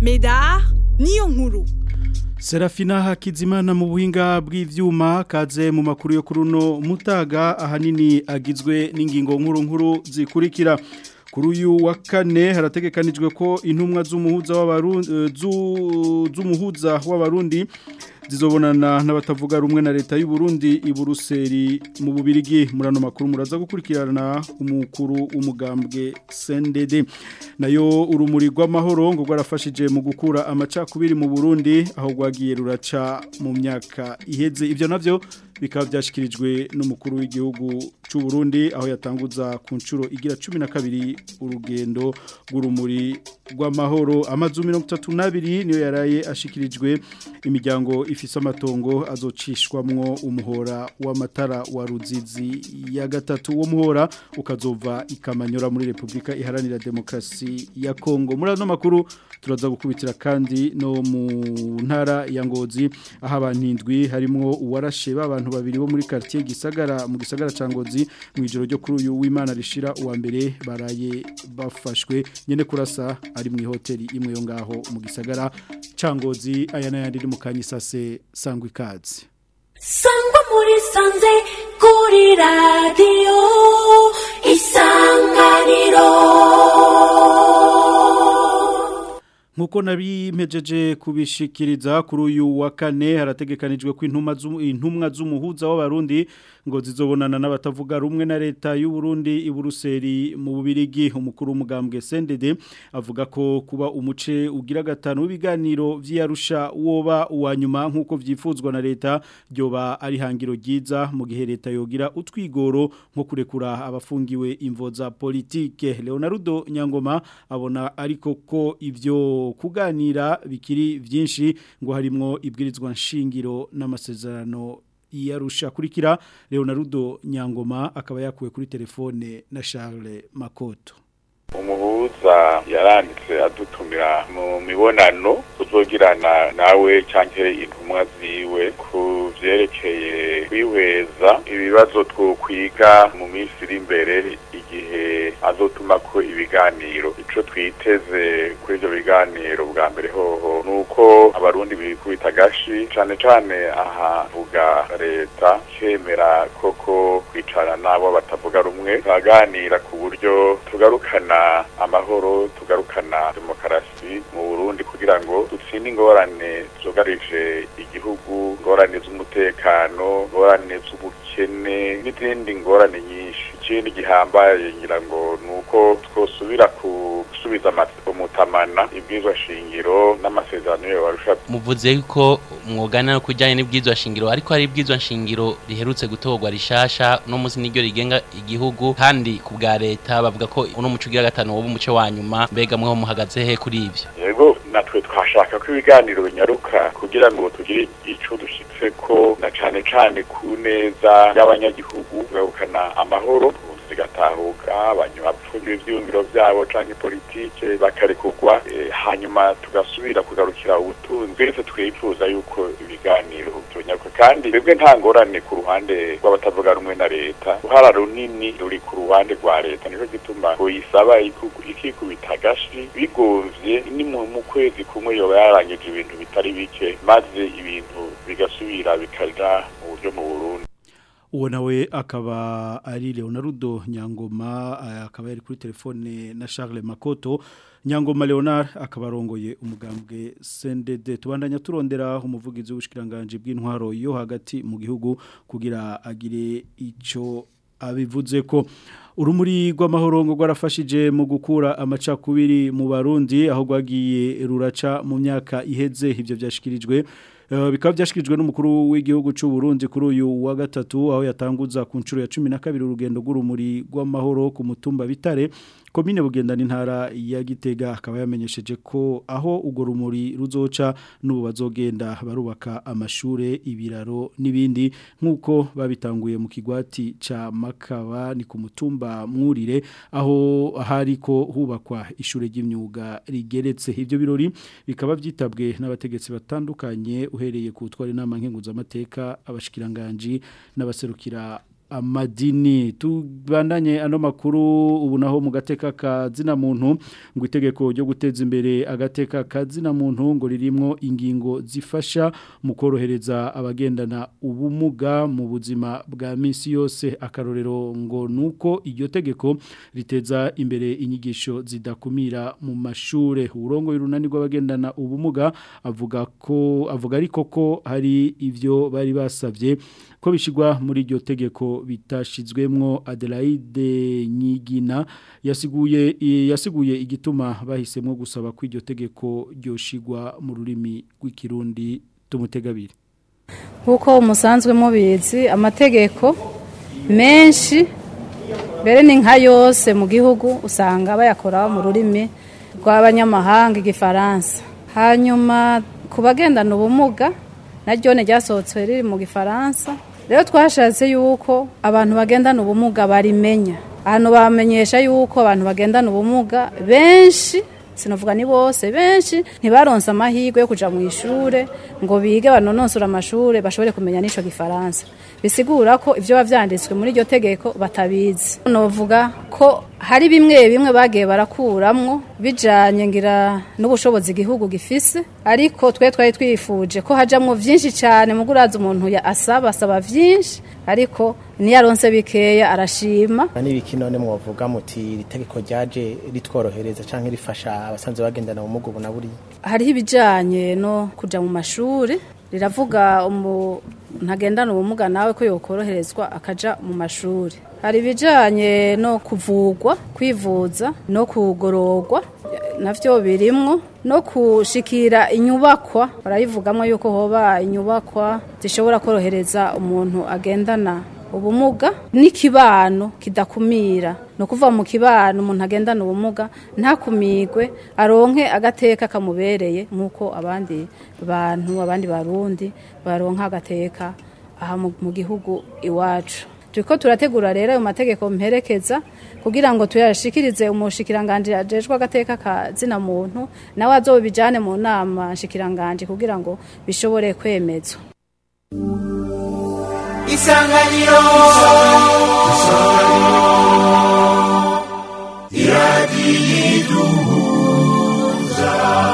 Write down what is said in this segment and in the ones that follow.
Medar niyo nkuru Serafina Hakizimana mu buhinga bw'ivyuma kaze mu makuru yo kuruno mutaga ahanini agizwe n'ingingo nkuru nkuru zikurikira kuri uyu wa kane harategekanijwe ko intumwa z'umuhuza w'abarundi z'umuhuza w'abarundi zizobonana n'abatavuga rumwe na leta y'u Burundi i Buruseli mu bubirigi murano makuru muraza gukurikirana umukuru umugambwe CNDD nayo urumuri rw'amahoro ngo rwarafashije mu gukura amacakubiri mu Burundi aho rwagiye ruraca mu myaka iheze ibyo navyo bikaba byashyikirijwe n'umukuru w'igihugu cy'u Burundi aho yatanguza ku nshuro igira 12 urugendo rw'urumuri rw'amahoro amazu 32 niyo yaraye ashikirijwe imiryango ifise amatongo azocishwamwo umuhora w'amatara wa ruzizi ya gatatu wo muhora ukazova ikamanyora muri Republika iharanira demokrasi ya Kongo muri ano makuru turaza gukubitira kandi no mu ntara ya Ngozi aho abantindwi harimo uwarashe babantu babiri bo muri quartier gisagara mu gisagara ca Ngozi mu ijoro ryo kuri uyu w'Imana rishira uwa mbere baraye bafashwe nyene kurasa ari mu hoteli imwe yo ngaho mu gisagara ca Ngozi aya nayandi iri mu kanyisase sangwa ikaze sangwa muri sanze kuri radio isanganiro Nkuko nabimejeje kubishikiriza kuri uyu wa kane harategekanijwe ko intumwa z'umuhuza w'abarundi ngo zizobonana n'abatavuga rumwe na leta y'u Burundi i Buruseli mu bubirigi umukuru w'umugambwe CNDD avuga ko kuba umuce ugira gatanu w'ibiganiro vy'Arusha woba uwa nyuma nkuko vyifuzwa na leta ryoba ari hangiro ryiza mu gihe leta yogira utwigoro nko kurekura abafungiwe imvo za politike Leonardo Nyangoma abona ariko ko ivyo kuganira bikiri byinshi ngo harimwo ibwirizwa nshingiro n'amasezerano yarusha kurikira Leonardo Nyangoma akaba yakuwe kuri telefone na Charles Makoto umuhuza yaranditse adutumira mu mibonano tuzogirana nawe cyangwa intumwa ziwe ku byerekeye kwihweza ibibazo twokwiga mu minsi iri imbere igihe azotuma ko ibiganiro icyo twiteze kuri ibyo biganiro bwa mbere hoho ni uko abarundi bikubita agashi cyane cyane aha vuga leta kemera koko kwicara n'abo batavuga rumwe turaganira ku buryo tugarukana amahoro tugarukana demokarasi mu Burundi kugira ngo dutsinde ingorane zugarije igihugu ingorane z'umutekano ingorane z'ubukene n'izindi ngorane nyinshi ikindi gihambaye ngira ngo ni uko twosubira gusubiza umutamana ibwizwa shingiro n'amasezerano yo barusha muvuze yuko mwogana no kujyanye n'ibwizwa shingiro ariko hari ibwizwa shingiro riherutse gutorwa rishasha no munsi n'iryo rigenga igihugu kandi ku bwa leta bavuga ko uno muco ugira gatanu woba umuco wa nyuma mbega mweho muhagaze he kuri ivyo yego natwe twashaka ko ibiganiro binyaruka kugira ngo tugire ico dushitse ko na cane cane ku neza y'abanyagihugu tugahukana amahoro zigatahuka abanyuma bapfungira ivyiyumviro vyabo canke politike bakarekurwa e, hanyuma tugasubira kugarukira ubutunzi twese twifuza yuko ibiganiro byonyaruka kandi twebwe nta ngorane ku ruhande rw'abatavuga rumwe na leta uruhara runini ruri ku ruhande rwa leta nico gituma kuyisaba ikikubita agashi bigomvye ni mu kwezi kumwe yoba yarangije ibintu bitari bike maze ibintu bigasubira bikaja mu buryo mu Burundi uwo nawe akaba ari Leonardo Nyangoma akaba yari kuri telefone na Charles Makoto Nyangoma Leonard akaba arongoye umugambwe CNDD tubandanya turondera umuvugizi w'ubushikiranganje bw'intwaro yo hagati mu gihugu kugira agire ico abivuze ko urumuri rw'amahoro ngo rwarafashije mu gukura amacakubiri mu barundi aho rwagiye ruraca mu myaka iheze ibyo byashyikirijwe bikaba byashyikirijwe n'umukuru w'igihugu cy'u Burundi kuri uyu wa gatatu aho yatanguza ku nshuro ya cumi na kabiri urugendo rw'urumuri rw'amahoro ku mutumba bitare komine bugendana intara ya gitega akaba yamenyesheje ko aho urwo rumuri ruzoca n'ubu bazogenda barubaka amashure ibiraro n'ibindi nk'uko babitanguye mu kigwati cya makaba ni ku mutumba mwurire aho hari ko hubakwa ishure ry'imyuga rigeretse ibyo birori bikaba byitabwe n'abategetsi batandukanye uhereye ku twari inama nkenguzamateka abashikiranganji n'abaserukira amadini tubandanye ano makuru ubu naho mu gateka kazina muntu ngo itegeko ryo guteza imbere agateka kazina muntu ngo ririmo ingingo zifasha mu korohereza abagendana ubumuga mu buzima bwa minsi yose akarorero ngo nuko iryo tegeko riteza imbere inyigisho zidakumira mu mashure urongo y'urunani rw'abagendana ubumuga avuga ko avuga ariko ko hari ivyo bari basavye ko bishigwa muri iryo tegeko bitashizwemwo Adelaide Nyigina yasiguye yasiguye igituma bahisemwo gusaba ko iryo tegeko ryoshigwa mu rurimi rw'ikirundi tumutegabire nkuko musanzwe mubizi amategeko menshi mbere ni nka yose mu gihugu usanga bayakora mu rurimi rw'abanyamahanga igifaransa hanyuma ku bagendana ubumuga naryo ryasohotse riri mu gifaransa rero twashatse yuko abantu bagendana ubumuga barimenya ahantu bamenyesha yuko abantu bagendana ubumuga benshi sinavuga ni bose benshi ntibaronse amahirwe yo kuja mu ishure ngo bige banononsura amashure bashobore kumenya n'ico gifaransa bisigura ko ivyo bavyanditswe muri iryo tegeko batabizi novuga ko hari bimwe bimwe bagiye barakuramwo bijanye ngira n'ubushobozi igihugu gifise ariko twe twari twifuje ko hajamwo vyinshi cyane mu guraza umuntu ya asaba asaba vyinshi ariko niyaronse bikeya arashima n'ibiki none mwavuga muti iri tegeko ryaje ritworohereza canke rifasha abasanzwe bagendana ubumuga ubu na buriya hariho ibijanye no kuja mu mashuri riravuga umuntu agendana ubumuga nawe ko yokoroherezwa akaja mu mashuri hari ibijanye no kuvugwa kwivuza no kugororwa navyo birimwo no kushikira inyubakwa barayivugamwo yuko hoba inyubakwa zishobora korohereza umuntu agendana ubumuga n'ikibano kidakumira ni ukuva mu kibano umuntu agendana ubumuga ntakumigwe aronke agateka kamubereye nk'uko abandi bantu abandi barundi baronka agateka aha mu gihugu iwacu turiko turategura rero ayo mategeko mperekeza kugira ngo tuyashikirize umushikiranganje ajejwe agateka ka zina muntu nawe azobijane mu nama nshikiranganje kugira ngo bishobore kwemezwa isanganiro iradiyiduhuza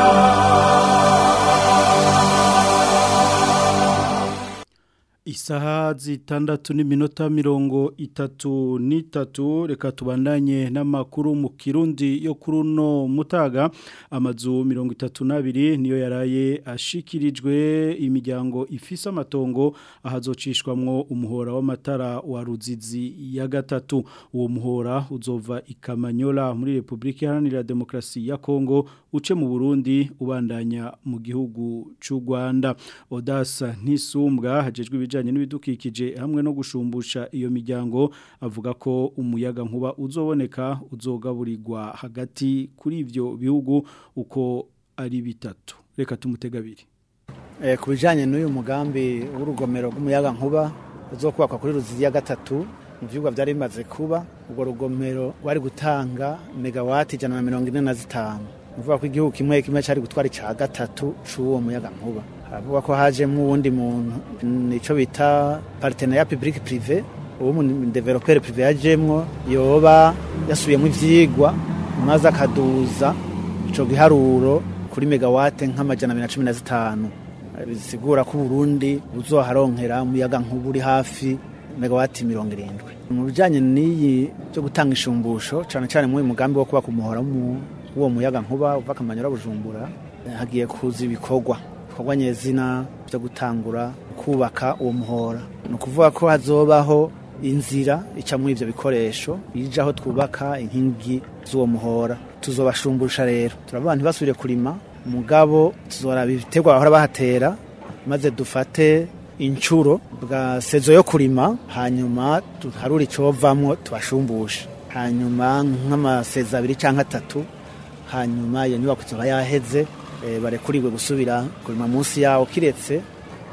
Isaha zitandatu n'iminota mirongo itatu n'itatu reka tubandanye n'amakuru mu kirundi yo kuri uno mutaga amazu mirongo itatu n'abiri niyo yaraye ashikirijwe imiryango ifise amatongo ahazocishwamwo umuhora w'amatara wa ruzizi ya gatatu uwo muhora uzova ikamanyola muri Republika Iharanira Demokarasi ya Kongo uce mu Burundi ubandanya mu gihugu c'u Rwanda Odasa Nisumbwa hajejwe ibijanye n'ibidukikije hamwe no gushumbusha iyo miryango avuga ko umuyaga nkuba uzoboneka uzogaburirwa hagati kuri ivyo bihugu uko ari bitatu reka tumutegabiri eh ku bijanye n'uyu mugambi w'urugomero rw'umuyaga nkuba uzokubakwa kuri ruzizi ya gatatu mu vyigwa vyari bimaze kuba ubwo rugomero rwari gutanga megawati ijana na mirongo ine na zitanu uvuga ko igihugu kimwe kimwe cari gutwara ica gatatu c'uwo muyaga nkuba haravuga ko hajemwo uwundi muntu nico bita partenariat public privé uwo mu developer privé yajemwo yoba yasubiyemo ivyigwa maze akaduza ico giharuro kuri megawate nk'amajana abiri na cumi na zitanu bisigura ko Burundi buzoharonkera umuyaga nkuba uri hafi megawati mirongo irindwi mu bijanye n'iyi byo gutanga ishumbusho cane cane mu mugambi wo kubaka umuhora w'uwo muyaga nkuba uva Kamanyora Bujumbura hagiye kuza ibikorwa ibikorwa nyezina byo gutangura kubaka uwo muhora ni ukuvuga ko hazobaho inzira ica muri ivyo bikoresho ija aho twubaka inkingi z'uwo muhora tuzobashumbusha rero turabona ntibasubire kurima mugabo tuzoraba ibiterwa bahora bahatera maze dufate incuro bwa sezo yo kurima hanyuma tuharura icovamwo tubashumbushe hanyuma nk'amasezi abiri canke atatu hanyuma iyo nyubako izoba yaheze e, barekuriwe gusubira kurima munsi yawo kiretse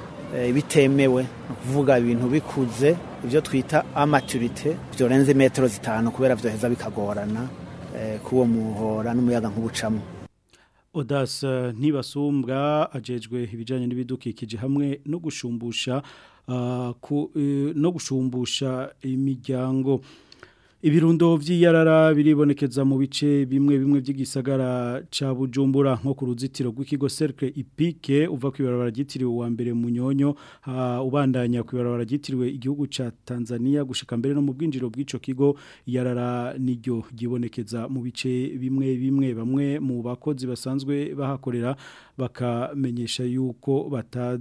e, bitemewe ni ukuvuga ibintu bikuze ibyo twita amaturite byorenze metero zitanu kubera vyoheza bikagorana e, kuwo muhora n'umuyaga nk'ubucamo Odas ntibasumbwa ajejwe ibijanye n'ibidukikije hamwe no gushumbusha ah, ku- eh, no gushumbusha imiryango Ibirundo vy'iyarara biribonekeza mu bice bimwe bimwe by'igisagara ca Bujumbura nko ku ruzitiro rw'ikigo Cercle Ipike uva ku ibarabara ryitiriwe wa mbere mu nyonyo ha, ubandanya ku ibarabara ryitiriwe igihugu ca Tanzania gushika mbere no mu bwinjiro bw'ico kigo iyarara niryo gibonekeza mu bice bimwe bimwe bamwe mu bakozi basanzwe bahakorera bakamenyesha yuko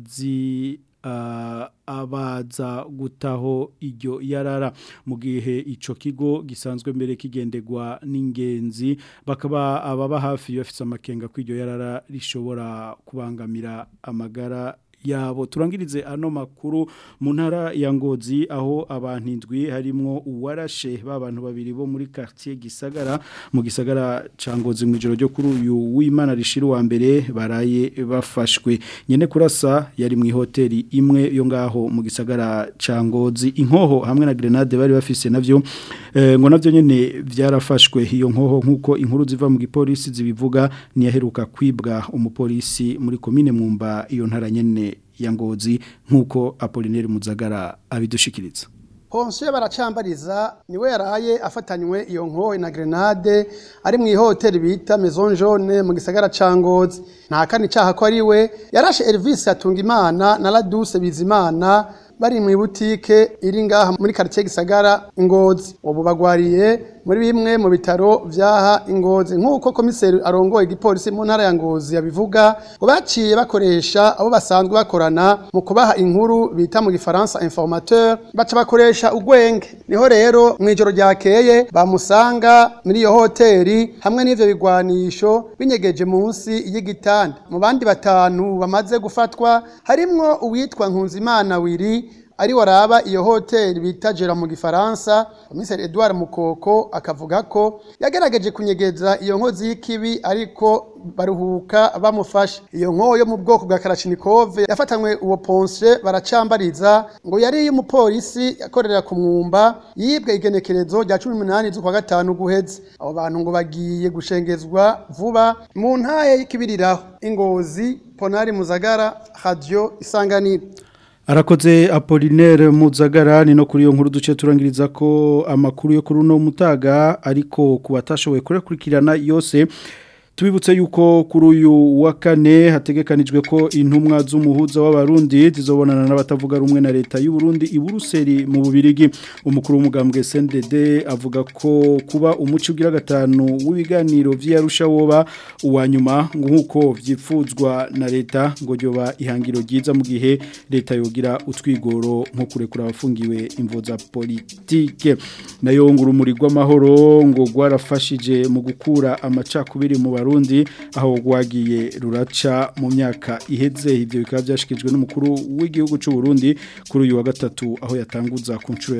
batazi ah, abaza gutaho iryo yarara mu gihe ico kigo gisanzwe mbere kigendegwa n'ingenzi bakaba ababa hafi bafite amakenga ko iryo yarara rishobora kubangamira amagara yabo turangirize ano makuru mu ntara ya ngozi aho abantu indwi harimo uwarashe b'abantu babiri bo muri quartier gisagara mu gisagara ca ngozi mu ijoro ryo kuri uyu w'Imana rishira wa mbere baraye bafashwe nyene kurasa yari mu hoteli imwe yo ngaho mu gisagara ca ngozi inkoho hamwe na grenade bari bafise navyo eh, ngo navyo nyene vyarafashwe iyo nkoho nkuko inkuru ziva mu gipolisi zibivuga niyaheruka kwibwa umupolisi muri komine mwumba iyo ntara nyene ya ngozi nkuko Apollinaire Muzagara abidushikiriza Ponsiyo baracambariza niwe yaraye afatanywe iyo nkoho na grenade ari mu ihoteli bita Maison Jaune mu gisagara ca Ngozi nta kandi caha ko ari we yarashe Elvis Atungimana na Laduse Bizimana bari mu butike iri ngaha muri quartier gisagara Ngozi ubu bagwariye muri bimwe mu bitaro vyaha Ngozi nkuko komiseri arongoye igipolisi mu ntara ya Ngozi yabivuga ngo baciye bakoresha abo basanzwe bakorana mu kubaha inkuru bita mu gifaransa informateur baca bakoresha ugwenge niho rero mu ijoro ryakeye bamusanga muri iyo hoteli hamwe n'ivyo bigwanisho binyegeje munsi y'igitanda mu bandi batanu bamaze gufatwa harimwo uwitwa Nkunzimana Wiri ari waraba iyo hoteli bita Jera mu gifaransa komiseri Edouard Mukoko akavuga ko yagerageje kunyegeza iyo nkozi y'ikibi ariko baruhuka bamufashe iyo nkoyo yo mu bwoko bwa Kalashnikov yafatanywe uwo Ponce baracambariza ngo yari y'umupolisi yakorera ku mwumba yibwe igenekerezo rya 18 z'ukwa gatanu guheze abo bantu ngo bagiye gushengezwa vuba mu ntaye y'ikibiriraho ingozi Ponari Muzagara Radio Isanganiro Arakoze Apollinaire Muzagara ni no kuri iyo nkuru duce turangiriza ko amakuru yo kuri uno mutaga ariko kubatashoboye kurekurikirana yose Tubibutse yuko kuri uyu wa kane hategekanijwe ko intumwa z'umuhuza w'abarundi zizobonana n'abatavuga rumwe na leta y'u Burundi i Buruseli mu Bubirigi umukuru w'umugambwe SNDD avuga ko kuba umuci ugira gatanu w'ibiganiro vy'Arusha woba uwa nyuma nkuko vyipfuzwa na leta ngo ryoba ihangiro ryiza mu gihe leta yogira utwigoro nko kurekura abafungiwe imvo za politike nayo ngurumuri rw'amahoro ngo rwarafashije mu gukura amacakubiri mu Barundi aho rwagiye ruraca mu myaka iheze ibyo bikaba byashikijwe n'umukuru w'igihugu cy'u Burundi kuri uyu wa gatatu aho yatanguza ku nshuro ya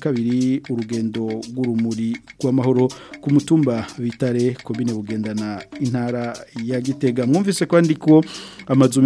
12 urugendo rw'urumuri rw'amahoro ku mutumba bitare komine bugendana intara ya Gitega mwumvise ko andiko amazu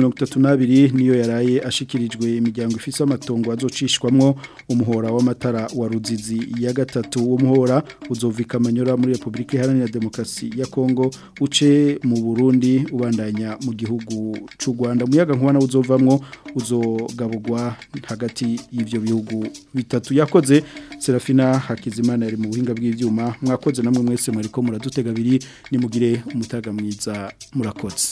32 niyo yaraye ashikirijwe imiryango ifise amatongo azocishwamwo umuhora w'amatara wa Ruzizi ya gatatu uwo muhora uzovika amanyora muri Republika Iharanira Demokarasi ya Kongo uce mu Burundi ubandanya mu gihugu c'u Rwanda muyaga nkubana uzovamwo uzogabugwa hagati y'ivyo bihugu bitatu yakoze Serafina Hakizimana yari mu buhinga bw'ivyuma mwakoze namwe mwese mwariko muradutega biri nimugire umutaga mwiza murakoze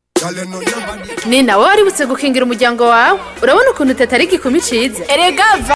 ni nawe waributse gukingira umuryango wawe urabona ukuntu utatari igikumi ciza erega